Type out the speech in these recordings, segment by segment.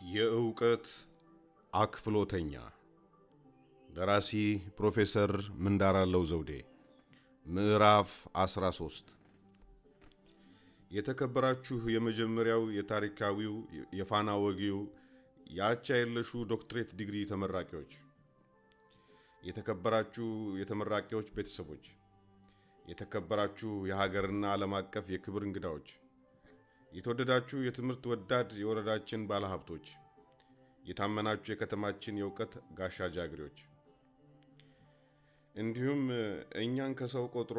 የእውቀት አክፍሎተኛ ደራሲ ፕሮፌሰር ምንዳራለው ዘውዴ ምዕራፍ 13 የተከበራችሁ የመጀመሪያው የታሪካዊው የፋና ወጊው የአቻ የለሹ ዶክትሬት ዲግሪ ተመራቂዎች፣ የተከበራችሁ የተመራቂዎች ቤተሰቦች፣ የተከበራችሁ የሀገርና ዓለም አቀፍ የክብር እንግዳዎች፣ የተወደዳችሁ የትምህርት ወዳድ የወረዳችን ባለሀብቶች፣ የታመናችሁ የከተማችን የእውቀት ጋሻ ጃግሬዎች፣ እንዲሁም እኛን ከሰው ቆጥሮ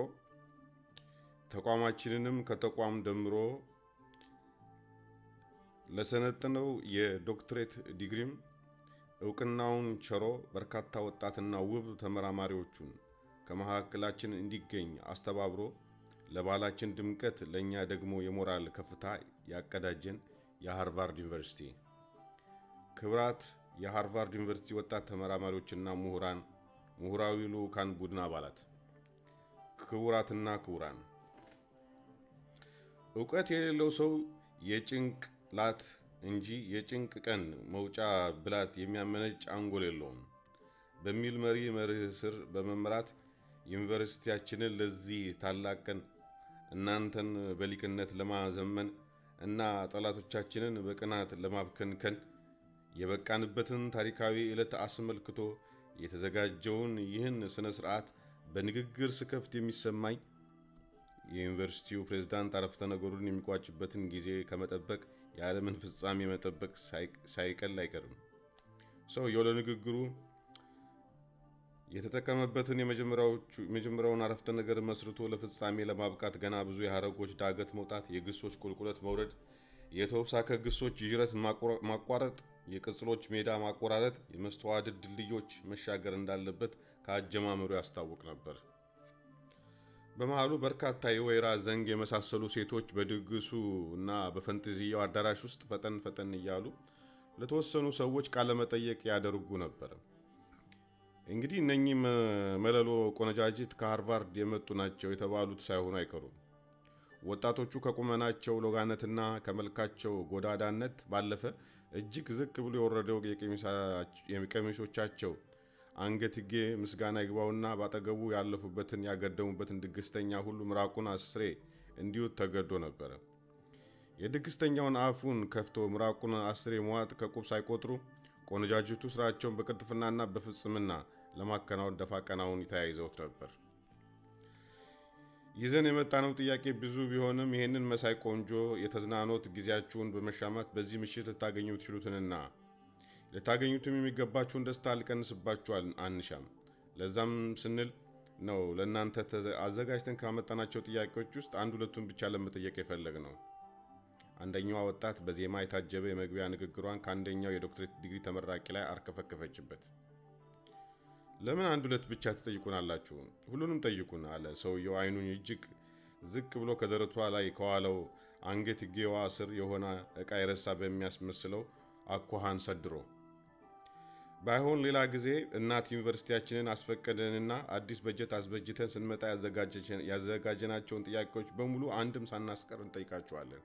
ተቋማችንንም ከተቋም ደምሮ ለሰነጥነው የዶክትሬት ዲግሪም እውቅናውን ቸሮ በርካታ ወጣትና ውብ ተመራማሪዎቹን ከመካከላችን እንዲገኝ አስተባብሮ ለባህላችን ድምቀት ለእኛ ደግሞ የሞራል ከፍታ ያቀዳጀን የሃርቫርድ ዩኒቨርሲቲ ክብራት የሃርቫርድ ዩኒቨርሲቲ ወጣት ተመራማሪዎችና ምሁራን፣ ምሁራዊ ልዑካን ቡድን አባላት፣ ክቡራትና ክቡራን እውቀት የሌለው ሰው የጭንቅላት እንጂ የጭንቅ ቀን መውጫ ብላት የሚያመነጭ አንጎል የለውም በሚል መሪ መርህ ስር በመምራት ዩኒቨርሲቲያችንን ለዚህ ታላቅ ቀን እናንተን በሊቅነት ለማዘመን እና ጠላቶቻችንን በቅናት ለማብከንከን የበቃንበትን ታሪካዊ ዕለት አስመልክቶ የተዘጋጀውን ይህን ሥነ ሥርዓት በንግግር ስከፍት የሚሰማኝ የዩኒቨርሲቲው ፕሬዝዳንት አረፍተ ነገሩን የሚቋጭበትን ጊዜ ከመጠበቅ የዓለምን ፍጻሜ መጠበቅ ሳይቀል አይቀርም። ሰውየው ለንግግሩ የተጠቀመበትን የመጀመሪያውን አረፍተ ነገር መስርቶ ለፍጻሜ ለማብቃት ገና ብዙ የሐረጎች ዳገት መውጣት፣ የግሶች ቁልቁለት መውረድ፣ የተውሳከ ግሶች ዥረት ማቋረጥ፣ የቅጽሎች ሜዳ ማቆራረጥ፣ የመስተዋድድ ድልድዮች መሻገር እንዳለበት ከአጀማመሩ ያስታውቅ ነበር። በመሃሉ በርካታ የወይራ ዘንግ የመሳሰሉ ሴቶች በድግሱ እና በፈንጠዝያው አዳራሽ ውስጥ ፈጠን ፈጠን እያሉ ለተወሰኑ ሰዎች ቃለመጠየቅ ያደርጉ ነበር። እንግዲህ እነኚህ መለሎ ቆነጃጅት ከሃርቫርድ የመጡ ናቸው የተባሉት ሳይሆኑ አይቀሩም። ወጣቶቹ ከቁመናቸው ሎጋነትና ከመልካቸው ጎዳዳነት ባለፈ እጅግ ዝቅ ብሎ የወረደው የቀሚሶቻቸው አንገትጌ ምስጋና ይግባውና ባጠገቡ ያለፉበትን ያገደሙበትን ድግስተኛ ሁሉ ምራቁን አስሬ እንዲዩት ተገዶ ነበረ። የድግስተኛውን አፉን ከፍቶ ምራቁን አስሬ መዋጥ ከቁብ ሳይቆጥሩ ቆነጃጅቱ ስራቸውን በቅልጥፍናና በፍጽምና ለማከናወን ደፋ ቀናውን ተያይዘውት ነበር። ይዘን የመጣነው ጥያቄ ብዙ ቢሆንም ይህንን መሳይ ቆንጆ የተዝናኖት ጊዜያችሁን በመሻማት በዚህ ምሽት ልታገኙ ትችሉትንና ልታገኙትም የሚገባችሁን ደስታ ልቀንስባችሁ አንሻም። ለዛም ስንል ነው ለእናንተ አዘጋጅተን ካመጣናቸው ጥያቄዎች ውስጥ አንድ ሁለቱን ብቻ ለመጠየቅ የፈለግ ነው። አንደኛዋ ወጣት በዜማ የታጀበ የመግቢያ ንግግሯን ከአንደኛው የዶክትሬት ዲግሪ ተመራቂ ላይ አርከፈከፈችበት። ለምን አንድ ሁለት ብቻ ትጠይቁናላችሁ? ሁሉንም ጠይቁን አለ ሰውየው አይኑን እጅግ ዝቅ ብሎ ከደረቷ ላይ ከዋለው አንገትጌዋ ስር የሆነ ዕቃ የረሳ በሚያስመስለው አኳኋን ሰድሮ ባይሆን ሌላ ጊዜ እናት ዩኒቨርሲቲያችንን አስፈቀደንና አዲስ በጀት አስበጅተን ስንመጣ ያዘጋጀናቸውን ጥያቄዎች በሙሉ አንድም ሳናስቀር እንጠይቃቸዋለን።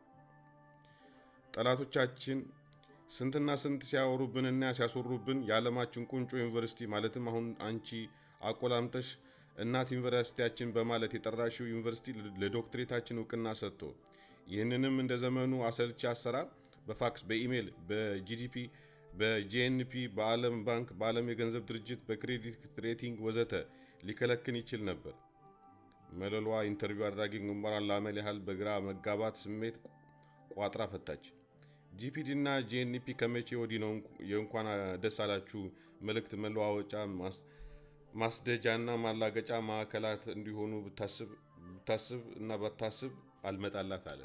ጠላቶቻችን ስንትና ስንት ሲያወሩብንና ሲያስወሩብን የዓለማችን ቁንጮ ዩኒቨርሲቲ ማለትም አሁን አንቺ አቆላምጠሽ እናት ዩኒቨርሲቲያችን በማለት የጠራሽው ዩኒቨርሲቲ ለዶክትሬታችን እውቅና ሰጥቶ ይህንንም እንደ ዘመኑ አሰልቺ አሰራር በፋክስ፣ በኢሜይል፣ በጂዲፒ፣ በጂኤንፒ፣ በዓለም ባንክ፣ በዓለም የገንዘብ ድርጅት፣ በክሬዲት ሬቲንግ ወዘተ ሊከለክን ይችል ነበር። መለሏ ኢንተርቪው አድራጊ ግንባሯን ላመል ያህል በግራ መጋባት ስሜት ቋጥራ ፈታች። ጂፒዲ እና ጂኤንፒ ከመቼ ወዲህ ነው የእንኳን ደስ አላችሁ መልእክት መለዋወጫ ማስደጃና ማላገጫ ማዕከላት እንዲሆኑ ብታስብ እና ባታስብ አልመጣላት አለ።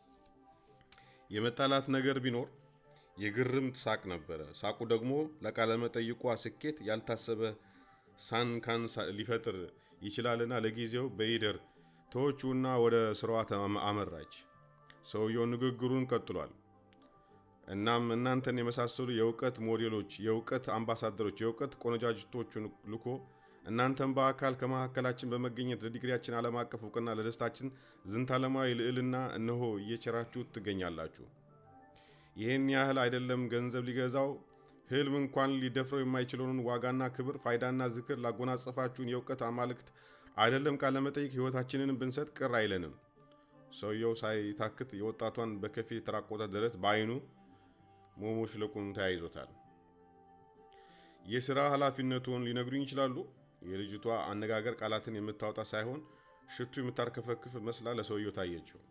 የመጣላት ነገር ቢኖር የግርምት ሳቅ ነበረ። ሳቁ ደግሞ ለቃለመጠይቋ ስኬት ያልታሰበ ሳንካን ሊፈጥር ይችላልና ለጊዜው በይደር ተወቹና ወደ ስራዋ አመራች። ሰውየው ንግግሩን ቀጥሏል። እናም እናንተን የመሳሰሉ የእውቀት ሞዴሎች፣ የእውቀት አምባሳደሮች፣ የእውቀት ቆነጃጅቶቹን ልኮ እናንተም በአካል ከመካከላችን በመገኘት ለዲግሪያችን ዓለም አቀፍ እውቅና ለደስታችን ዝንታለማዊ ልዕልና እነሆ እየቸራችሁ ትገኛላችሁ። ይህን ያህል አይደለም ገንዘብ ሊገዛው ህልም እንኳን ሊደፍረው የማይችለውን ዋጋና ክብር፣ ፋይዳና ዝክር ላጎናጸፋችሁን የእውቀት አማልክት አይደለም ቃለመጠይቅ ህይወታችንን ብንሰጥ ቅር አይለንም። ሰውየው ሳይታክት የወጣቷን በከፊል የተራቆተ ደረት በአይኑ ሞሞሽለቁን ተያይዞታል። የሥራ ኃላፊነቱን ሊነግሩኝ ይችላሉ? የልጅቷ አነጋገር ቃላትን የምታወጣ ሳይሆን ሽቱ የምታርከፈክፍ መስላ ለሰውየው ታየችው።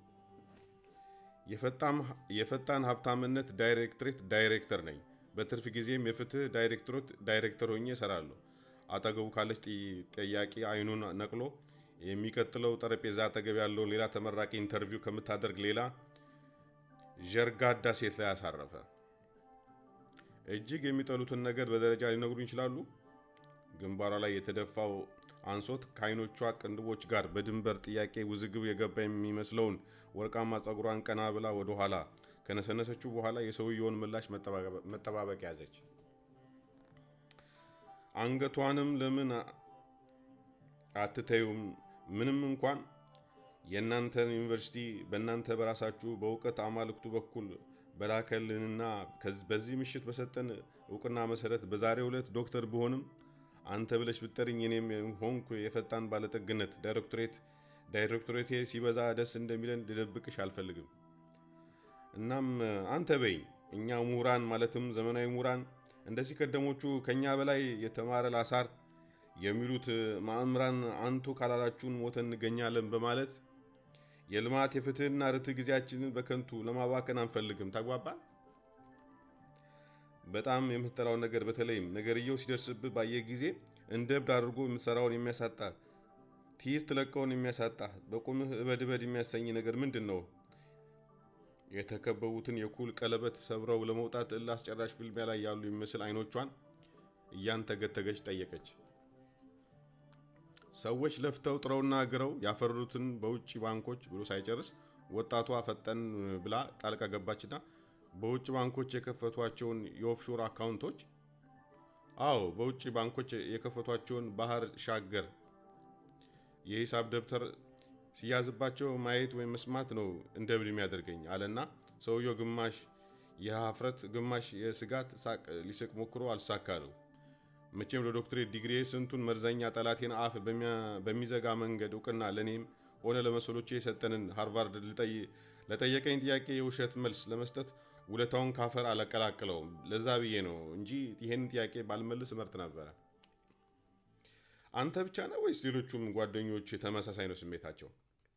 የፈጣን ሀብታምነት ዳይሬክቶሬት ዳይሬክተር ነኝ። በትርፍ ጊዜም የፍትህ ዳይሬክቶሬት ዳይሬክተር ሆኜ እሰራለሁ። አጠገቡ ካለች ጠያቂ አይኑን ነቅሎ የሚቀጥለው ጠረጴዛ አጠገብ ያለውን ሌላ ተመራቂ ኢንተርቪው ከምታደርግ ሌላ ዠርጋዳ ሴት ላይ አሳረፈ። እጅግ የሚጠሉትን ነገር በደረጃ ሊነግሩን ይችላሉ? ግንባሯ ላይ የተደፋው አንሶት ከአይኖቿ ቅንድቦች ጋር በድንበር ጥያቄ ውዝግብ የገባ የሚመስለውን ወርቃማ ጸጉሯን ቀና ብላ ወደ ኋላ ከነሰነሰችው በኋላ የሰውየውን ምላሽ መጠባበቅ ያዘች። አንገቷንም ለምን አትተዩም? ምንም እንኳን የእናንተን ዩኒቨርሲቲ በእናንተ በራሳችሁ በእውቀት አማልክቱ በኩል በላከልንና በዚህ ምሽት በሰጠን እውቅና መሰረት በዛሬው ዕለት ዶክተር ብሆንም አንተ ብለሽ ብጠርኝ እኔም ሆንኩ የፈጣን ባለጠግነት ዳይሬክቶሬት ዳይሬክቶሬቴ ሲበዛ ደስ እንደሚለን ልደብቅሽ አልፈልግም። እናም አንተ በይ እኛ ምሁራን ማለትም ዘመናዊ ምሁራን እንደዚህ ቀደሞቹ ከኛ በላይ የተማረ ላሳር የሚሉት ማእምራን አንቱ ካላላችሁን ሞተን እንገኛለን በማለት የልማት የፍትህና ርትዕ ጊዜያችንን በከንቱ ለማባከን አንፈልግም። ታግባባል። በጣም የምትጠላው ነገር በተለይም ነገርየው ሲደርስብህ ባየ ጊዜ እንደ እብድ አድርጎ የምትሰራውን የሚያሳጣ ትይዝ ትለቀውን የሚያሳጣ በቁምህ እበድ እበድ የሚያሰኝ ነገር ምንድን ነው? የተከበቡትን የኩል ቀለበት ሰብረው ለመውጣት እልህ አስጨራሽ ፍልሚያ ላይ ያሉ የሚመስል አይኖቿን እያንተገተገች ጠየቀች። ሰዎች ለፍተው ጥረውና ግረው ያፈሩትን በውጭ ባንኮች ብሎ ሳይጨርስ ወጣቷ ፈጠን ብላ ጣልቃ ገባችና በውጭ ባንኮች የከፈቷቸውን የኦፍሾር አካውንቶች፣ አዎ በውጭ ባንኮች የከፈቷቸውን ባህር ሻገር የሂሳብ ደብተር ሲያዝባቸው ማየት ወይም መስማት ነው እንደ እብድ የሚያደርገኝ አለና ሰውየው ግማሽ የሀፍረት ግማሽ የስጋት ሳቅ ሊስቅ ሞክሮ አልሳካለው። መቼም ለዶክትሬት ዲግሪ ስንቱን መርዘኛ ጠላቴን አፍ በሚዘጋ መንገድ እውቅና ለእኔም ሆነ ለመሰሎቼ የሰጠንን ሃርቫርድ ለጠየቀኝ ጥያቄ የውሸት መልስ ለመስጠት ውለታውን ካፈር አላቀላቅለውም። ለዛ ብዬ ነው እንጂ ይህን ጥያቄ ባልመልስ መርጥ ነበረ። አንተ ብቻ ነው ወይስ ሌሎቹም ጓደኞች ተመሳሳይ ነው ስሜታቸው?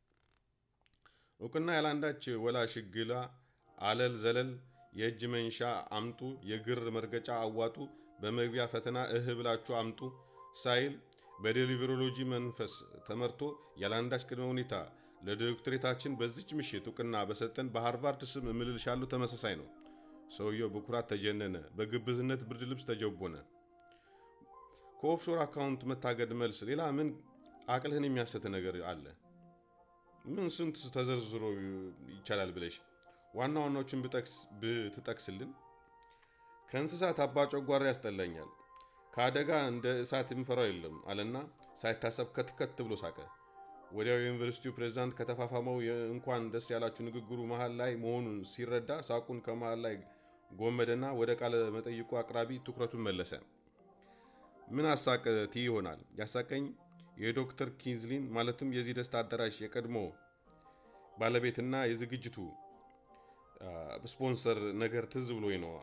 እውቅና ያላንዳች ወላ ሽግላ አለል ዘለል የእጅ መንሻ አምጡ፣ የግር መርገጫ አዋጡ፣ በመግቢያ ፈተና እህ ብላችሁ አምጡ ሳይል በዴሊቨሮሎጂ መንፈስ ተመርቶ ያላንዳች ቅድመ ሁኔታ ለዶክትሬታችን በዚች ምሽት እውቅና በሰጠን በሃርቫርድ ስም እምልልሻለሁ ተመሳሳይ ነው። ሰውየው በኩራት ተጀነነ፣ በግብዝነት ብርድ ልብስ ተጀቦነ። ከኦፍሾር አካውንት መታገድ መልስ ሌላ ምን አቅልህን የሚያሰት ነገር አለ? ምን ስንት ተዘርዝሮ ይቻላል ብለሽ ዋና ዋናዎችን ብትጠቅስልን። ከእንስሳት አባ ጨጓራ ያስጠላኛል። ከአደጋ እንደ እሳት የምፈራው የለም አለና ሳይታሰብ ከትከት ብሎ ሳቀ። ወዲያው የዩኒቨርሲቲው ፕሬዝዳንት ከተፋፋመው እንኳን ደስ ያላችሁ ንግግሩ መሃል ላይ መሆኑን ሲረዳ ሳቁን ከመሃል ላይ ጎመደና ወደ ቃለ መጠይቁ አቅራቢ ትኩረቱን መለሰ። ምን አሳቅ ትይ ይሆናል? ያሳቀኝ የዶክተር ኪንዝሊን ማለትም የዚህ ደስታ አዳራሽ የቀድሞ ባለቤትና የዝግጅቱ ስፖንሰር ነገር ትዝ ብሎኝ ነው።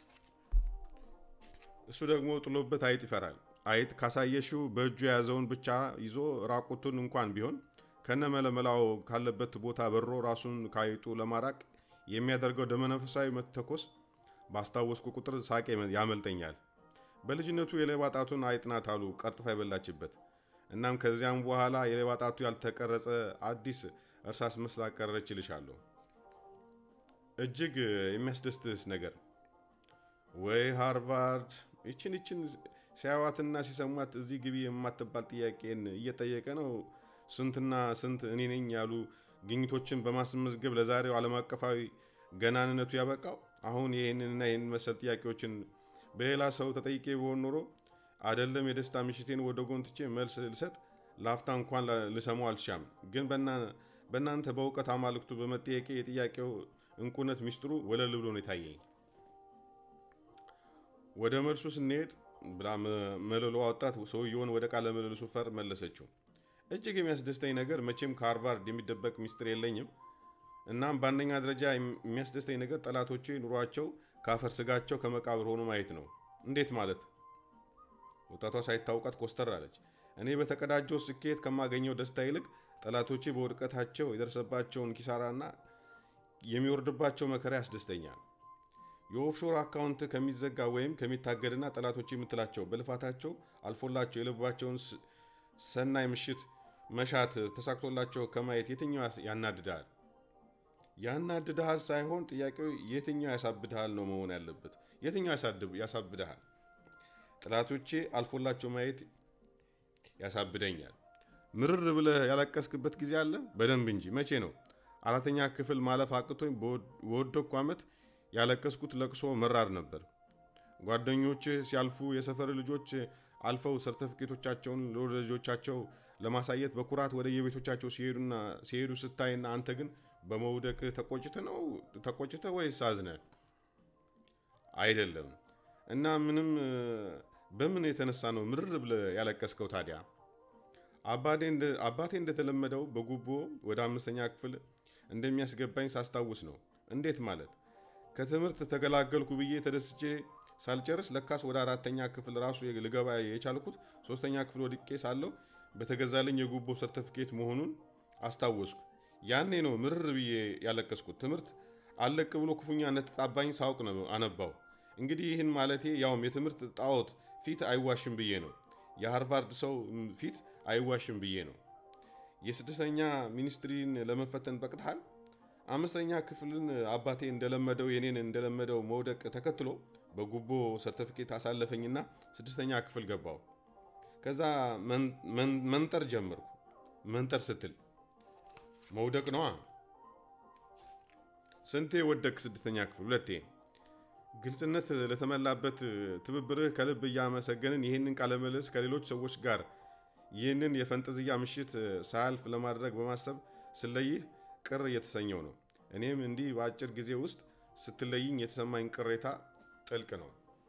እሱ ደግሞ ጥሎበት አይጥ ይፈራል። አይጥ ካሳየሽው በእጁ የያዘውን ብቻ ይዞ ራቁቱን እንኳን ቢሆን ከነ መለመላው ካለበት ቦታ በሮ ራሱን ከአይጡ ለማራቅ የሚያደርገው ደመነፈሳዊ መተኮስ ባስታወስኩ ቁጥር ሳቄ ያመልጠኛል። በልጅነቱ የሌባ ጣቱን አይጥ ናት አሉ ቀርጥፋ የበላችበት። እናም ከዚያም በኋላ የሌባ ጣቱ ያልተቀረጸ አዲስ እርሳስ መስላ ቀረች ይልሻለሁ። እጅግ የሚያስደስትስ ነገር ወይ ሃርቫርድ ይችን ይችን ሲያዋትና ሲሰሟት እዚህ ግቢ የማትባል ጥያቄን እየጠየቀ ነው። ስንትና ስንት እኔ ነኝ ያሉ ግኝቶችን በማስመዝገብ ለዛሬው ዓለም አቀፋዊ ገናንነቱ ያበቃው። አሁን ይህንንና ይህን መሰል ጥያቄዎችን በሌላ ሰው ተጠይቄ በሆን ኖሮ አደለም የደስታ ምሽቴን ወደ ጎን ትቼ መልስ ልሰጥ ላፍታ እንኳን ልሰማው አልሻም። ግን በእናንተ በእውቀት አማልክቱ በመጠየቄ የጥያቄው እንቁነት ሚስጥሩ ወለል ብሎ ነው የታየኝ። ወደ መልሱ ስንሄድ ብላ መለሎ ወጣት ሰውየውን ወደ ቃለ ምልልሱ ፈር መለሰችው። እጅግ የሚያስደስተኝ ነገር መቼም ከሃርቫርድ የሚደበቅ ሚስጥር የለኝም። እናም በአንደኛ ደረጃ የሚያስደስተኝ ነገር ጠላቶቼ ኑሯቸው ከአፈር ስጋቸው ከመቃብር ሆኖ ማየት ነው። እንዴት ማለት? ወጣቷ ሳይታውቃት ኮስተር አለች። እኔ በተቀዳጀው ስኬት ከማገኘው ደስታ ይልቅ ጠላቶቼ በውድቀታቸው የደረሰባቸውን ኪሳራና የሚወርድባቸው መከራ ያስደስተኛል። የኦፍሾር አካውንት ከሚዘጋ ወይም ከሚታገድና ጠላቶች የምትላቸው በልፋታቸው አልፎላቸው የልባቸውን ሰናይ ምሽት መሻት ተሳክቶላቸው ከማየት የትኛው ያናድድሃል? ያናድድሃል ሳይሆን ጥያቄው የትኛው ያሳብድሃል ነው መሆን ያለበት። የትኛው ያሳብድሃል? ጠላቶቼ አልፎላቸው ማየት ያሳብደኛል። ምርር ብለህ ያለቀስክበት ጊዜ አለ? በደንብ እንጂ። መቼ ነው? አራተኛ ክፍል ማለፍ አቅቶኝ በወደኩ ዓመት ያለቀስኩት ለቅሶ መራር ነበር። ጓደኞች ሲያልፉ የሰፈር ልጆች አልፈው ሰርተፊኬቶቻቸውን ለወዳጆቻቸው ለማሳየት በኩራት ወደ የቤቶቻቸው ሲሄዱ ስታይና አንተ ግን በመውደቅ ተቆጭተ ነው ተቆጭተ ወይስ አዝነ? አይደለም። እና ምንም በምን የተነሳ ነው ምርር ብለ ያለቀስከው ታዲያ? አባቴ እንደተለመደው በጉቦ ወደ አምስተኛ ክፍል እንደሚያስገባኝ ሳስታውስ ነው። እንዴት ማለት? ከትምህርት ተገላገልኩ ብዬ ተደስቼ ሳልጨርስ ለካስ ወደ አራተኛ ክፍል ራሱ ልገባ የቻልኩት ሶስተኛ ክፍል ወድቄ ሳለሁ በተገዛልኝ የጉቦ ሰርተፊኬት መሆኑን አስታወስኩ። ያኔ ነው ምርር ብዬ ያለቀስኩት። ትምህርት አለቅ ብሎ ክፉኛ እንደተጣባኝ ሳውቅ ነው አነባው። እንግዲህ ይህን ማለቴ ያውም የትምህርት ጣዖት ፊት አይዋሽም ብዬ ነው። የሃርቫርድ ሰው ፊት አይዋሽም ብዬ ነው። የስድስተኛ ሚኒስትሪን ለመፈተን በቅተሃል? አምስተኛ ክፍልን አባቴ እንደለመደው የኔን እንደለመደው መውደቅ ተከትሎ በጉቦ ሰርተፊኬት አሳለፈኝና ስድስተኛ ክፍል ገባው። ከዛ መንጠር ጀመርኩ። መንጠር ስትል መውደቅ ነዋ። ስንቴ ወደቅ? ስድስተኛ ክፍል ሁለቴ። ግልጽነት ለተሞላበት ትብብርህ ከልብ እያመሰገንን ይህንን ቃለ ምልልስ ከሌሎች ሰዎች ጋር ይህንን የፈንጠዝያ ምሽት ሳያልፍ ለማድረግ በማሰብ ስለይህ ቅር እየተሰኘው ነው። እኔም እንዲህ በአጭር ጊዜ ውስጥ ስትለይኝ የተሰማኝ ቅሬታ ጥልቅ ነው።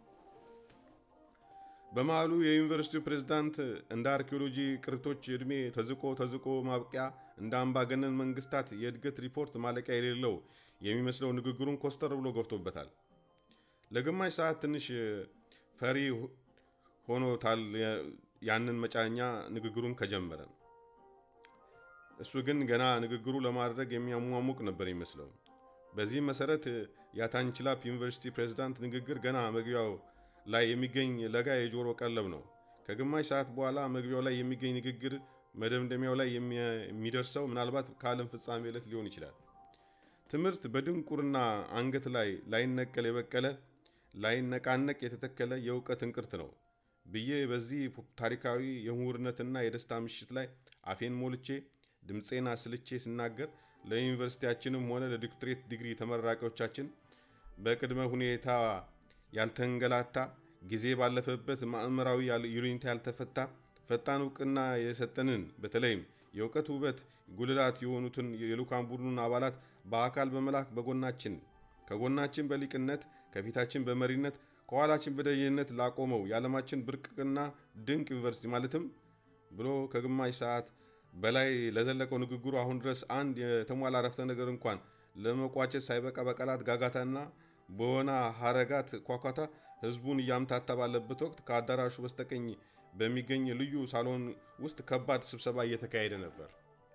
በመሃሉ የዩኒቨርሲቲው ፕሬዝዳንት እንደ አርኪኦሎጂ ቅሪቶች ዕድሜ ተዝቆ ተዝቆ ማብቂያ እንደ አምባገነን መንግስታት የእድገት ሪፖርት ማለቂያ የሌለው የሚመስለው ንግግሩን ኮስተር ብሎ ገፍቶበታል። ለግማሽ ሰዓት ትንሽ ፈሪ ሆኖታል ያንን መጫኛ ንግግሩን ከጀመረ። እሱ ግን ገና ንግግሩ ለማድረግ የሚያሟሙቅ ነበር ይመስለው። በዚህም መሰረት የአታንችላፕ ዩኒቨርሲቲ ፕሬዝዳንት ንግግር ገና መግቢያው ላይ የሚገኝ ለጋ የጆሮ ቀለብ ነው። ከግማሽ ሰዓት በኋላ መግቢያው ላይ የሚገኝ ንግግር መደምደሚያው ላይ የሚደርሰው ምናልባት ከዓለም ፍጻሜ ዕለት ሊሆን ይችላል። ትምህርት በድንቁርና አንገት ላይ ላይነቀል የበቀለ ላይነቃነቅ የተተከለ የእውቀት እንቅርት ነው ብዬ በዚህ ታሪካዊ የምሁርነትና የደስታ ምሽት ላይ አፌን ሞልቼ ድምፄን አስልቼ ስናገር ለዩኒቨርሲቲያችንም ሆነ ለዶክትሬት ዲግሪ ተመራቂዎቻችን በቅድመ ሁኔታ ያልተንገላታ ጊዜ ባለፈበት ማዕምራዊ ዩኒታ ያልተፈታ ፈጣን እውቅና የሰጠንን በተለይም የእውቀት ውበት ጉልላት የሆኑትን የልዑካን ቡድኑን አባላት በአካል በመላክ በጎናችን ከጎናችን በሊቅነት ከፊታችን በመሪነት ከኋላችን በደይነት ላቆመው የዓለማችን ብርቅቅና ድንቅ ዩኒቨርሲቲ ማለትም ብሎ ከግማሽ ሰዓት በላይ ለዘለቀው ንግግሩ አሁን ድረስ አንድ የተሟላ አረፍተ ነገር እንኳን ለመቋጨት ሳይበቃ በቃላት ጋጋታና በሆነ ሀረጋት ኳኳታ ህዝቡን እያምታታ ባለበት ወቅት ከአዳራሹ በስተቀኝ በሚገኝ ልዩ ሳሎን ውስጥ ከባድ ስብሰባ እየተካሄደ ነበር።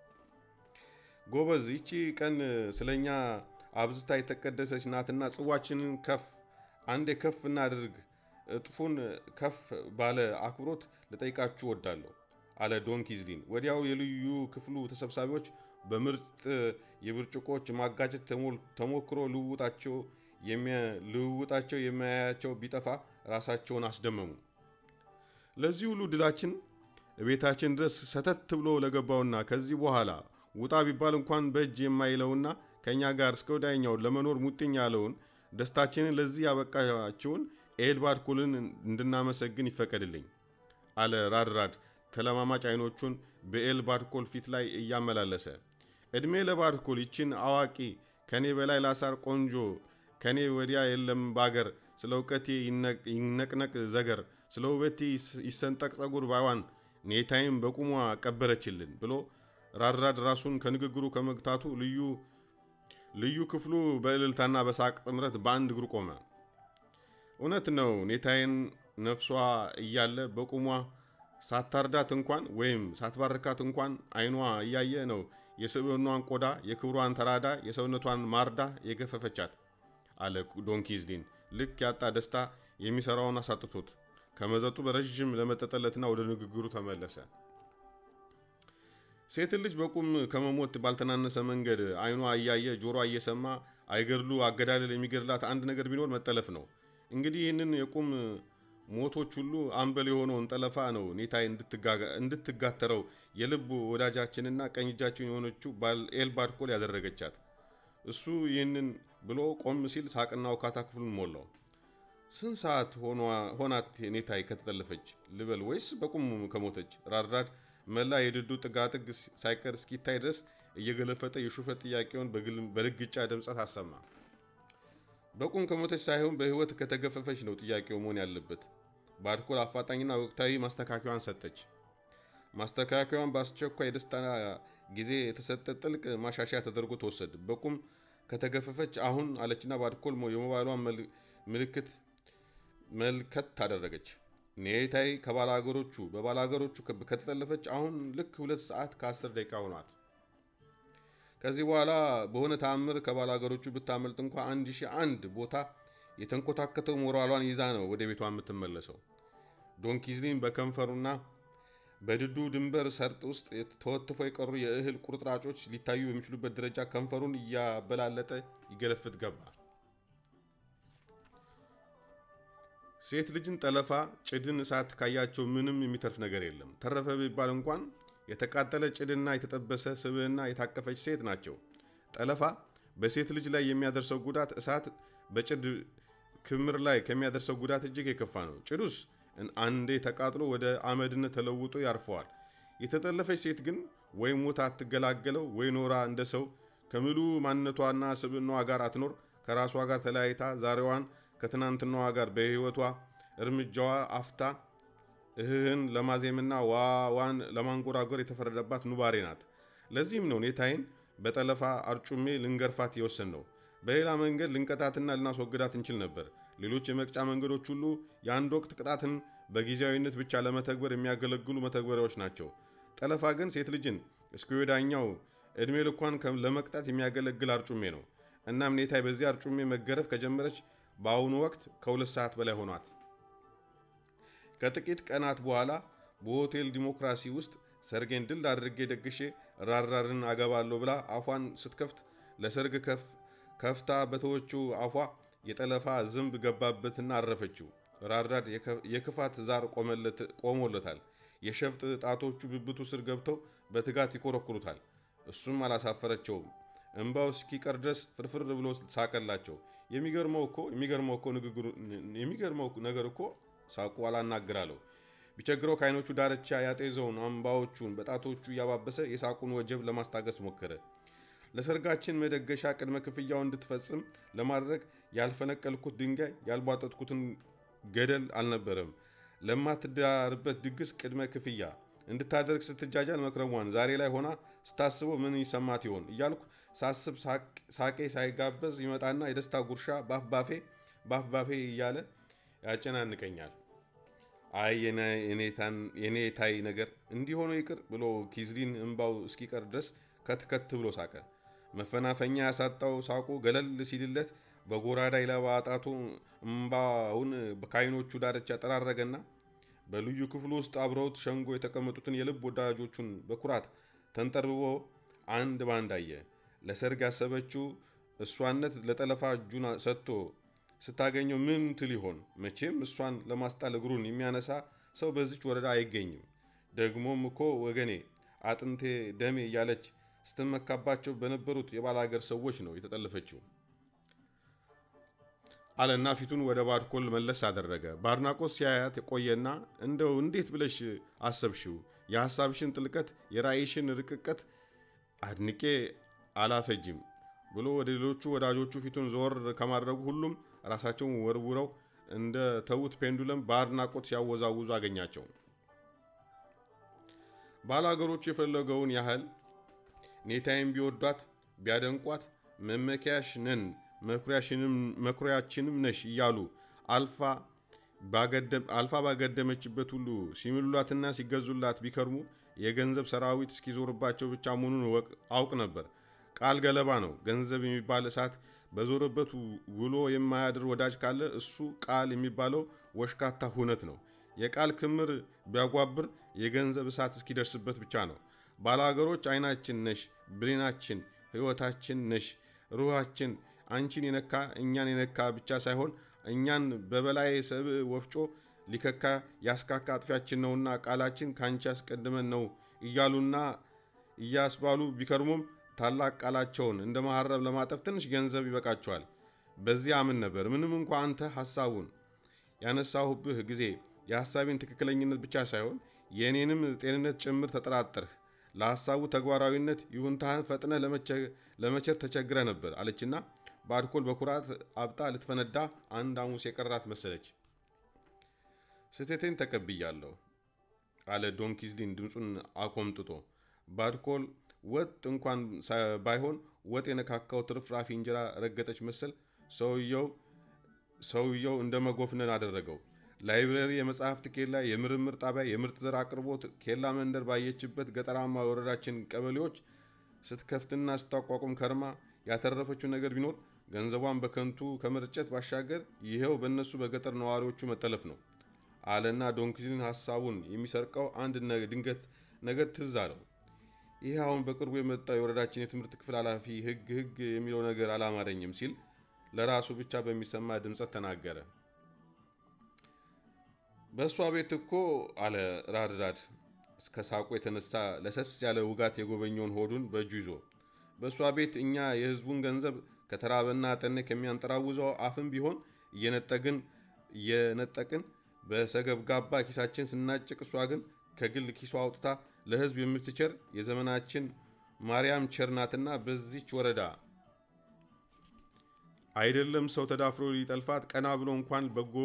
ጎበዝ፣ ይቺ ቀን ስለኛ አብዝታ የተቀደሰች ናትና ጽዋችንን ከፍ አንዴ ከፍ እናድርግ። እጥፉን ከፍ ባለ አክብሮት ልጠይቃችሁ ወዳለሁ አለ ዶን ኪዝሊን። ወዲያው የልዩ ክፍሉ ተሰብሳቢዎች በምርጥ የብርጭቆች ማጋጨት ተሞክሮ ልውጣቸው ልውውጣቸው የሚያያቸው ቢጠፋ ራሳቸውን አስደመሙ። ለዚህ ሁሉ ድላችን ቤታችን ድረስ ሰተት ብሎ ለገባውና ከዚህ በኋላ ውጣ ቢባል እንኳን በእጅ የማይለውና ከእኛ ጋር እስከ ወዲያኛው ለመኖር ሙጥኝ ያለውን ደስታችንን ለዚህ ያበቃችውን ኤልባድኮልን እንድናመሰግን ይፈቀድልኝ አለ ራድራድ ተለማማጭ አይኖቹን በኤልባድኮል ፊት ላይ እያመላለሰ። ዕድሜ ለባድኮል ይችን አዋቂ ከኔ በላይ ላሳር ቆንጆ ከኔ ወዲያ የለም ባገር ስለ እውቀቴ ይነቅነቅ ዘገር ስለ ውበቴ ይሰንጠቅ ጸጉር ባይዋን ኔታይም በቁሟ ቀበረችልን ብሎ ራድራድ ራሱን ከንግግሩ ከመግታቱ ልዩ ልዩ ክፍሉ በእልልታና በሳቅ ጥምረት በአንድ እግሩ ቆመ። እውነት ነው። ኔታዬን ነፍሷ እያለ በቁሟ ሳታርዳት እንኳን ወይም ሳትባርካት እንኳን ዓይኗ እያየ ነው የስብዕናዋን ቆዳ የክብሯን ተራዳ የሰውነቷን ማርዳ የገፈፈቻት አለ ዶንኪዝሊን ልክ ያጣ ደስታ የሚሰራውን አሳጥቶት ከመጠጡ በረዥም ለመጠጠለትና ወደ ንግግሩ ተመለሰ። ሴትን ልጅ በቁም ከመሞት ባልተናነሰ መንገድ ዓይኗ እያየ ጆሮ እየሰማ አይገድሉ አገዳደል የሚገድላት አንድ ነገር ቢኖር መጠለፍ ነው። እንግዲህ ይህንን የቁም ሞቶች ሁሉ አምበል የሆነውን ጠለፋ ነው ኔታይ እንድትጋተረው የልብ ወዳጃችንና ቀኝ እጃችን የሆነችው ኤልባድኮል ያደረገቻት። እሱ ይህንን ብሎ ቆም ሲል ሳቅና ውካታ ክፍሉን ሞላው። ስንት ሰዓት ሆናት ኔታይ ከተጠለፈች ልበል ወይስ በቁም ከሞተች? ራድራድ መላ የድዱ ጥጋጥግ ሳይቀር እስኪታይ ድረስ እየገለፈጠ የሹፈት ጥያቄውን በልግጫ ድምፀት አሰማ። በቁም ከሞተች ሳይሆን በሕይወት ከተገፈፈች ነው ጥያቄው መሆን ያለበት። ባድኮል አፋጣኝና ወቅታዊ ማስተካከያዋን ሰጠች። ማስተካከያዋን በአስቸኳይ የደስታ ጊዜ የተሰጠ ጥልቅ ማሻሻያ ተደርጎ ተወሰደ። በቁም ከተገፈፈች አሁን አለችና ባድኮል የሞባይሏን ምልክት መልከት ታደረገች። ኔታይ ከባላገሮቹ በባላገሮቹ ከተጠለፈች አሁን ልክ ሁለት ሰዓት ከአስር ደቂቃ ሆኗት። ከዚህ በኋላ በሆነ ተአምር ከባላገሮቹ ብታመልጥ እንኳ አንድ ሺህ አንድ ቦታ የተንኮታከተው ሞራሏን ይዛ ነው ወደ ቤቷ የምትመለሰው። ዶንኪዝሊን በከንፈሩና በድዱ ድንበር ሰርጥ ውስጥ ተወትፈው የቀሩ የእህል ቁርጥራጮች ሊታዩ በሚችሉበት ደረጃ ከንፈሩን እያበላለጠ ይገለፍት ገባ። ሴት ልጅን ጠለፋ፣ ጭድን እሳት ካያቸው ምንም የሚተርፍ ነገር የለም። ተረፈ ቢባል እንኳን የተቃጠለ ጭድና የተጠበሰ ስብዕና የታቀፈች ሴት ናቸው። ጠለፋ በሴት ልጅ ላይ የሚያደርሰው ጉዳት እሳት በጭድ ክምር ላይ ከሚያደርሰው ጉዳት እጅግ የከፋ ነው። ጭዱስ አንዴ ተቃጥሎ ወደ አመድነት ተለውጦ ያርፈዋል። የተጠለፈች ሴት ግን ወይ ሞታ አትገላገለው ወይ ኖራ እንደ ሰው ከምሉ ማንነቷና ስብዕናዋ ጋር አትኖር። ከራሷ ጋር ተለያይታ ዛሬዋን ከትናንትናዋ ጋር በሕይወቷ እርምጃዋ አፍታ እህህን ለማዜምና ዋዋን ለማንጎራጎር የተፈረደባት ኑባሬ ናት። ለዚህም ነው ኔታይን በጠለፋ አርጩሜ ልንገርፋት የወሰን ነው። በሌላ መንገድ ልንቀጣትና ልናስወግዳት እንችል ነበር። ሌሎች የመቅጫ መንገዶች ሁሉ የአንድ ወቅት ቅጣትን በጊዜያዊነት ብቻ ለመተግበር የሚያገለግሉ መተግበሪያዎች ናቸው። ጠለፋ ግን ሴት ልጅን እስከ ወዳኛው ዕድሜ ልኳን ለመቅጣት የሚያገለግል አርጩሜ ነው። እናም ኔታይ በዚህ አርጩሜ መገረፍ ከጀመረች በአሁኑ ወቅት ከሁለት ሰዓት በላይ ሆኗት። ከጥቂት ቀናት በኋላ በሆቴል ዲሞክራሲ ውስጥ ሰርጌን ድል አድርጌ ደግሼ ራራርን አገባለሁ ብላ አፏን ስትከፍት ለሰርግ ከፍታ በተወችው አፏ የጠለፋ ዝንብ ገባበትና አረፈችው። ራራድ የክፋት ዛር ቆሞለታል። የሸፍጥ ጣቶቹ ብብቱ ስር ገብተው በትጋት ይኮረኩሩታል። እሱም አላሳፈረቸውም። እንባው እስኪቀር ድረስ ፍርፍር ብሎ ሳቀላቸው። የሚገርመው እኮ የሚገርመው እኮ ንግግሩ የሚገርመው ነገር እኮ ሳቁ አላናግራለሁ። ቢቸግረው ከዓይኖቹ ዳርቻ ያጤዘውን አምባዎቹን በጣቶቹ እያባበሰ የሳቁን ወጀብ ለማስታገስ ሞከረ። ለሰርጋችን መደገሻ ቅድመ ክፍያው እንድትፈጽም ለማድረግ ያልፈነቀልኩት ድንጋይ ያልቧጠጥኩትን ገደል አልነበረም። ለማትዳርበት ድግስ ቅድመ ክፍያ እንድታደርግ ስትጃጃል መክረሟን ዛሬ ላይ ሆና ስታስበው ምን ይሰማት ይሆን እያልኩ ሳስብ ሳቄ ሳይጋበዝ ይመጣና የደስታ ጉርሻ ባፍባፌ ባፍባፌ እያለ ያጨናንቀኛል። አይ የኔታይ ነገር እንዲህ ሆኖ ይቅር ብሎ ኪዝሊን እምባው እስኪቀር ድረስ ከትከት ብሎ ሳቀ። መፈናፈኛ ያሳጣው ሳቁ ገለል ሲልለት በጎራዳ ይለባ ጣቱ እምባውን ከዓይኖቹ ዳርቻ ጠራረገና በልዩ ክፍሉ ውስጥ አብረውት ሸንጎ የተቀመጡትን የልብ ወዳጆቹን በኩራት ተንጠርብቦ አንድ ባንድ አየ። ለሰርግ ያሰበችው እሷነት ለጠለፋ እጁን ሰጥቶ ስታገኘው ምን ትል ይሆን? መቼም እሷን ለማስጣል እግሩን የሚያነሳ ሰው በዚች ወረዳ አይገኝም። ደግሞም እኮ ወገኔ አጥንቴ ደሜ እያለች ስትመካባቸው በነበሩት የባላገር ሰዎች ነው የተጠለፈችው አለና ፊቱን ወደ ባድኮል መለስ አደረገ። በአድናቆት ሲያያት የቆየና እንደው እንዴት ብለሽ አሰብሽው? የሐሳብሽን ጥልቀት የራእይሽን ርቅቀት አድንቄ አላፈጅም። ብሎ ወደ ሌሎቹ ወዳጆቹ ፊቱን ዘወር ከማድረጉ ሁሉም ራሳቸውን ወርውረው እንደ ተዉት ፔንዱለም በአድናቆት ሲያወዛውዙ አገኛቸው። ባላገሮቹ የፈለገውን ያህል ኔታይም ቢወዷት ቢያደንቋት መመኪያሽ ነን መኩሪያችንም ነሽ እያሉ አልፋ ባገደመችበት ሁሉ ሲምሉላትና ሲገዙላት ቢከርሙ የገንዘብ ሰራዊት እስኪዞርባቸው ብቻ መሆኑን አውቅ ነበር። ቃል ገለባ ነው። ገንዘብ የሚባል እሳት በዞረበት ውሎ የማያድር ወዳጅ ካለ እሱ ቃል የሚባለው ወሽካታ ሁነት ነው። የቃል ክምር ቢያጓብር የገንዘብ እሳት እስኪደርስበት ብቻ ነው። ባላገሮች አይናችን ነሽ፣ ብሌናችን፣ ሕይወታችን ነሽ፣ ሩሃችን አንቺን የነካ እኛን የነካ ብቻ ሳይሆን እኛን በበላይ ሰብእ ወፍጮ ሊከካ ያስካካ አጥፊያችን ነውና ቃላችን ከአንቺ አስቀድመን ነው እያሉና እያስባሉ ቢከርሙም ታላቅ ቃላቸውን እንደ መሐረብ ለማጠፍ ትንሽ ገንዘብ ይበቃቸዋል። በዚህ አምን ነበር። ምንም እንኳ አንተ ሐሳቡን ያነሳሁብህ ጊዜ የሐሳቤን ትክክለኝነት ብቻ ሳይሆን የእኔንም ጤንነት ጭምር ተጠራጠርህ። ለሐሳቡ ተግባራዊነት ይሁንታህን ፈጥነህ ለመቸር ተቸግረ ነበር አለችና በአልኮል በኩራት አብጣ ልትፈነዳ አንድ ሐሙስ የቀራት መሰለች። ስህተቴን ተቀብያለሁ አለ ዶን ኪዝሊን ድምፁን አኮምጥጦ። በአልኮል ወጥ እንኳን ባይሆን ወጥ የነካካው ትርፍራፊ እንጀራ ረገጠች መሰል ሰውየው ሰውየው እንደ መጎፍነን አደረገው። ላይብረሪ፣ የመጽሐፍት ኬላ፣ የምርምር ጣቢያ፣ የምርጥ ዘር አቅርቦት ኬላ መንደር ባየችበት ገጠራማ የወረዳችን ቀበሌዎች ስትከፍትና ስታቋቁም ከርማ ያተረፈችው ነገር ቢኖር ገንዘቧን በከንቱ ከመርጨት ባሻገር ይኸው በእነሱ በገጠር ነዋሪዎቹ መጠለፍ ነው አለና ዶንኪዝሊን ሀሳቡን የሚሰርቀው አንድ ድንገት ነገር ትዝ አለው። ይህ አሁን በቅርቡ የመጣው የወረዳችን የትምህርት ክፍል ኃላፊ ህግ ህግ የሚለው ነገር አላማረኝም ሲል ለራሱ ብቻ በሚሰማ ድምፀት ተናገረ። በእሷ ቤት እኮ አለ ራድራድ ከሳቁ የተነሳ ለሰስ ያለ ውጋት የጎበኘውን ሆዱን በእጁ ይዞ በእሷ ቤት እኛ የህዝቡን ገንዘብ ከተራበና ጠኔ ከሚያንጠራውዘው አፍም ቢሆን እየነጠግን እየነጠቅን በሰገብጋባ ኪሳችን ስናጭቅ እሷ ግን ከግል ኪሷ አውጥታ ለህዝብ የምትቸር የዘመናችን ማርያም ቸርናትና በዚች ወረዳ አይደለም ሰው ተዳፍሮ ሊጠልፋት ቀና ብሎ እንኳን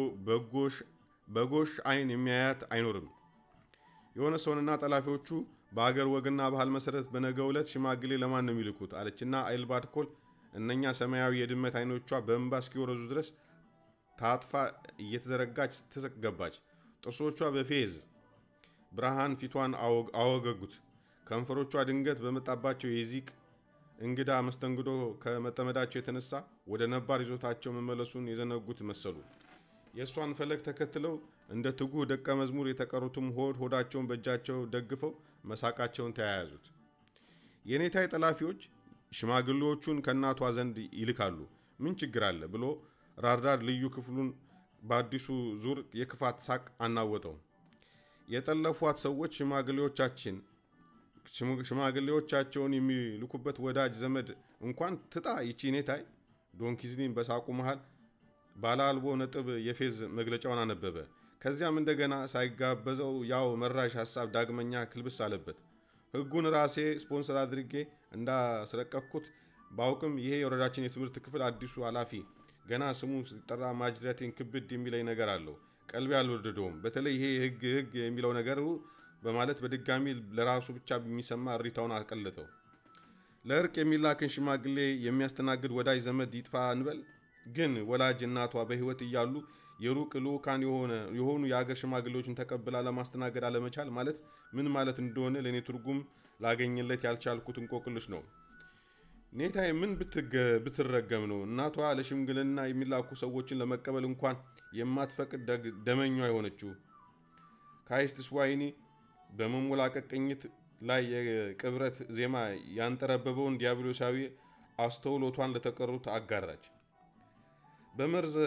በጎሽ አይን የሚያያት አይኖርም። የሆነ ሰውንና ጠላፊዎቹ በአገር ወግና ባህል መሰረት በነገው ዕለት ሽማግሌ ለማን ነው የሚልኩት አለችና አይልባድ ኮል እነኛ ሰማያዊ የድመት አይኖቿ በእንባ እስኪወረዙ ድረስ ታጥፋ እየተዘረጋች ትገባች። ጥርሶቿ በፌዝ ብርሃን ፊቷን አወገጉት። ከንፈሮቿ ድንገት በመጣባቸው የዚቅ እንግዳ መስተንግዶ ከመጠመዳቸው የተነሳ ወደ ነባር ይዞታቸው መመለሱን የዘነጉት መሰሉ። የእሷን ፈለግ ተከትለው እንደ ትጉህ ደቀ መዝሙር የተቀሩትም ሆድ ሆዳቸውን በእጃቸው ደግፈው መሳቃቸውን ተያያዙት። የኔታይ ጠላፊዎች ሽማግሌዎቹን ከእናቷ ዘንድ ይልካሉ። ምን ችግር አለ ብሎ ራርዳር ልዩ ክፍሉን በአዲሱ ዙር የክፋት ሳቅ አናወጠው። የጠለፏት ሰዎች ሽማግሌዎቻችን ሽማግሌዎቻቸውን የሚልኩበት ወዳጅ ዘመድ እንኳን ትጣ ይቺ ኔታይ። ዶን ኪዝሊን በሳቁ መሃል ባለ አልቦ ነጥብ የፌዝ መግለጫውን አነበበ። ከዚያም እንደገና ሳይጋበዘው ያው መራሽ ሀሳብ ዳግመኛ ክልብስ አለበት። ሕጉን ራሴ ስፖንሰር አድርጌ እንዳስረቀኩት ባውቅም ይሄ የወረዳችን የትምህርት ክፍል አዲሱ ኃላፊ ገና ስሙ ሲጠራ ማጅራቴን ክብድ የሚለኝ ነገር አለው። ቀልቤ አልወደደውም። በተለይ ይሄ ህግ ህግ የሚለው ነገሩ በማለት በድጋሚ ለራሱ ብቻ የሚሰማ እሪታውን አቀለጠው። ለእርቅ የሚላክን ሽማግሌ የሚያስተናግድ ወዳጅ ዘመድ ይጥፋ እንበል። ግን ወላጅ እናቷ በህይወት እያሉ የሩቅ ልኡካን የሆኑ የአገር ሽማግሌዎችን ተቀብላ ለማስተናገድ አለመቻል ማለት ምን ማለት እንደሆነ ለእኔ ትርጉም ላገኝለት ያልቻልኩት እንቆቅልሽ ነው። ኔታዬ ምን ብትረገም ነው እናቷ ለሽምግልና የሚላኩ ሰዎችን ለመቀበል እንኳን የማትፈቅድ ደመኛ የሆነችው? ካይስትስ ዋይኒ በመሞላቀቅ ቅኝት ላይ የቅብረት ዜማ ያንጠረበበውን ዲያብሎሳዊ አስተውሎቷን ለተቀሩት አጋራች። በመርዝ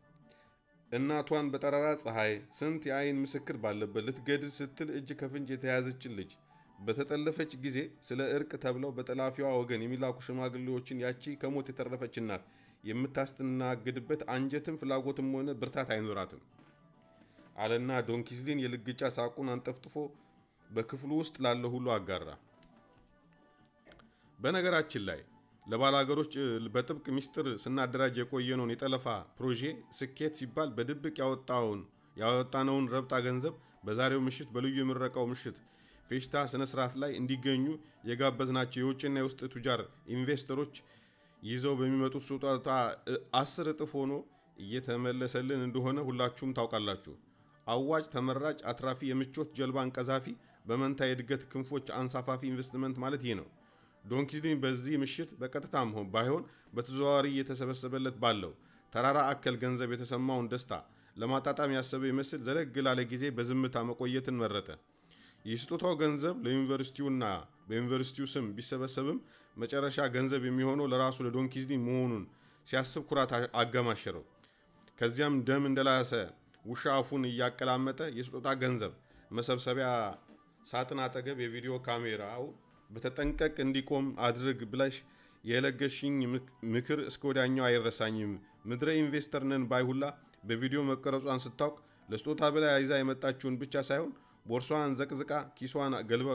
እናቷን በጠራራ ፀሐይ ስንት የአይን ምስክር ባለበት ልትገድል ስትል እጅ ከፍንጅ የተያዘችን ልጅ በተጠለፈች ጊዜ ስለ እርቅ ተብለው በጠላፊዋ ወገን የሚላኩ ሽማግሌዎችን ያቺ ከሞት የተረፈች እናት የምታስተናግድበት አንጀትም ፍላጎትም ሆነ ብርታት አይኖራትም አለና ዶንኪዝሊን የልግጫ ሳቁን አንጠፍጥፎ በክፍሉ ውስጥ ላለ ሁሉ አጋራ። በነገራችን ላይ ለባላገሮች በጥብቅ ሚስጥር ስናደራጅ የቆየነውን የጠለፋ ፕሮጄ ስኬት ሲባል በድብቅ ያወጣውን ያወጣነውን ረብጣ ገንዘብ በዛሬው ምሽት በልዩ የምረቃው ምሽት ፌሽታ ስነ ስርዓት ላይ እንዲገኙ የጋበዝናቸው የውጭና የውስጥ ቱጃር ኢንቨስተሮች ይዘው በሚመጡት ስጦታ አስር እጥፍ ሆኖ እየተመለሰልን እንደሆነ ሁላችሁም ታውቃላችሁ። አዋጭ፣ ተመራጭ፣ አትራፊ፣ የምቾት ጀልባን ቀዛፊ፣ በመንታ የእድገት ክንፎች አንሳፋፊ ኢንቨስትመንት ማለት ይህ ነው። ዶንኪዝሊን በዚህ ምሽት በቀጥታም ሆን ባይሆን በተዘዋዋሪ እየተሰበሰበለት ባለው ተራራ አከል ገንዘብ የተሰማውን ደስታ ለማጣጣም ያሰበ ይመስል ዘለግ ላለ ጊዜ በዝምታ መቆየትን መረጠ። የስጦታው ገንዘብ ለዩኒቨርሲቲውና በዩኒቨርሲቲው ስም ቢሰበሰብም መጨረሻ ገንዘብ የሚሆነው ለራሱ ለዶንኪዝሊ መሆኑን ሲያስብ ኩራት አገማሸረው። ከዚያም ደም እንደላሰ ውሻ አፉን እያቀላመጠ የስጦታ ገንዘብ መሰብሰቢያ ሳጥን አጠገብ የቪዲዮ ካሜራው በተጠንቀቅ እንዲቆም አድርግ ብለሽ የለገሽኝ ምክር እስከ ወዲያኛው አይረሳኝም። ምድረ ኢንቨስተር ነን ባይሁላ በቪዲዮ መቀረጿን ስታውቅ ለስጦታ ብላ ይዛ የመጣችውን ብቻ ሳይሆን ቦርሷን ዘቅዝቃ ኪሷን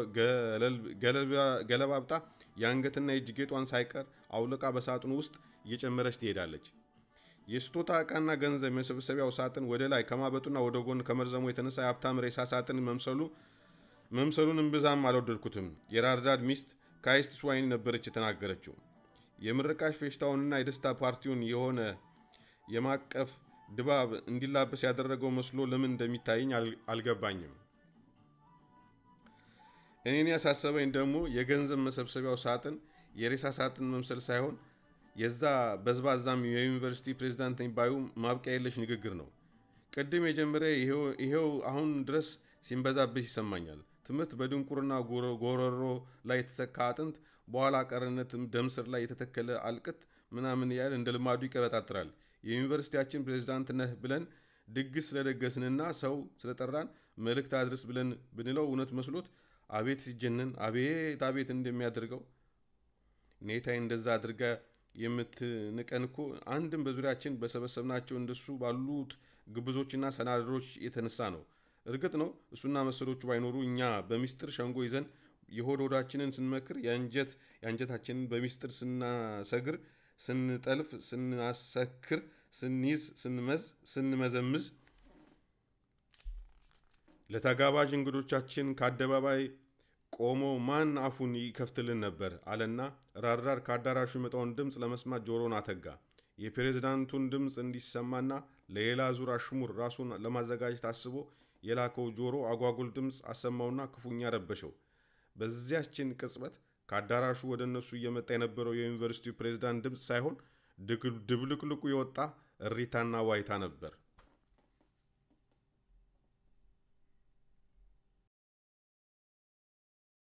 ገለባብጣ የአንገትና የእጅ ጌጧን ሳይቀር አውልቃ በሳጥኑ ውስጥ እየጨመረች ትሄዳለች። የስጦታ ዕቃና ገንዘብ የመሰብሰቢያው ሳጥን ወደ ላይ ከማበጡና ወደ ጎን ከመርዘሙ የተነሳ የሀብታም ሬሳ ሳጥን መምሰሉ መምሰሉን እምብዛም አልወደድኩትም። የራርዳድ ሚስት ካይስት ስዋይን ነበረች የተናገረችው። የምርቃሽ ፌሽታውንና የደስታ ፓርቲውን የሆነ የማቀፍ ድባብ እንዲላበስ ያደረገው መስሎ ለምን እንደሚታየኝ አልገባኝም። እኔን ያሳሰበኝ ደግሞ የገንዘብ መሰብሰቢያው ሳጥን የሬሳ ሳጥን መምሰል ሳይሆን የዛ በዝባዛም የዩኒቨርሲቲ ፕሬዚዳንት ባዩ ማብቂያ የለሽ ንግግር ነው። ቅድም የጀመረ ይሄው አሁን ድረስ ሲንበዛብሽ ይሰማኛል። ትምህርት በድንቁርና ጎረሮ ላይ የተሰካ አጥንት፣ በኋላ ቀርነት ደም ስር ላይ የተተከለ አልቅት ምናምን እያለ እንደ ልማዱ ይቀበጣጥራል። የዩኒቨርሲቲያችን ፕሬዚዳንት ነህ ብለን ድግስ ስለደገስንና ሰው ስለጠራን መልእክት አድርስ ብለን ብንለው እውነት መስሎት አቤት ሲጀንን አቤት አቤት እንደሚያደርገው ኔታይ እንደዛ አድርጋ የምትንቀን እኮ አንድም በዙሪያችን በሰበሰብናቸው እንደሱ ባሉት ግብዞችና ሰናድሮች የተነሳ ነው። እርግጥ ነው እሱና መሰሎቹ ባይኖሩ እኛ በሚስጥር ሸንጎ ይዘን የሆድ ሆዳችንን ስንመክር የአንጀት የአንጀታችንን በሚስጥር ስናሰግር፣ ስንጠልፍ፣ ስናሰክር፣ ስንይዝ፣ ስንመዝ፣ ስንመዘምዝ ለተጋባዥ እንግዶቻችን ከአደባባይ ቆሞ ማን አፉን ይከፍትልን ነበር አለና ራርዳር ከአዳራሹ የመጣውን ድምፅ ለመስማት ጆሮን አተጋ። የፕሬዝዳንቱን ድምፅ እንዲሰማና ለሌላ ዙር አሽሙር ራሱን ለማዘጋጀት አስቦ የላከው ጆሮ አጓጉል ድምፅ አሰማውና ክፉኛ ረበሸው። በዚያችን ቅጽበት ከአዳራሹ ወደ እነሱ እየመጣ የነበረው የዩኒቨርሲቲው ፕሬዝዳንት ድምፅ ሳይሆን ድብልቅልቁ የወጣ እሪታና ዋይታ ነበር።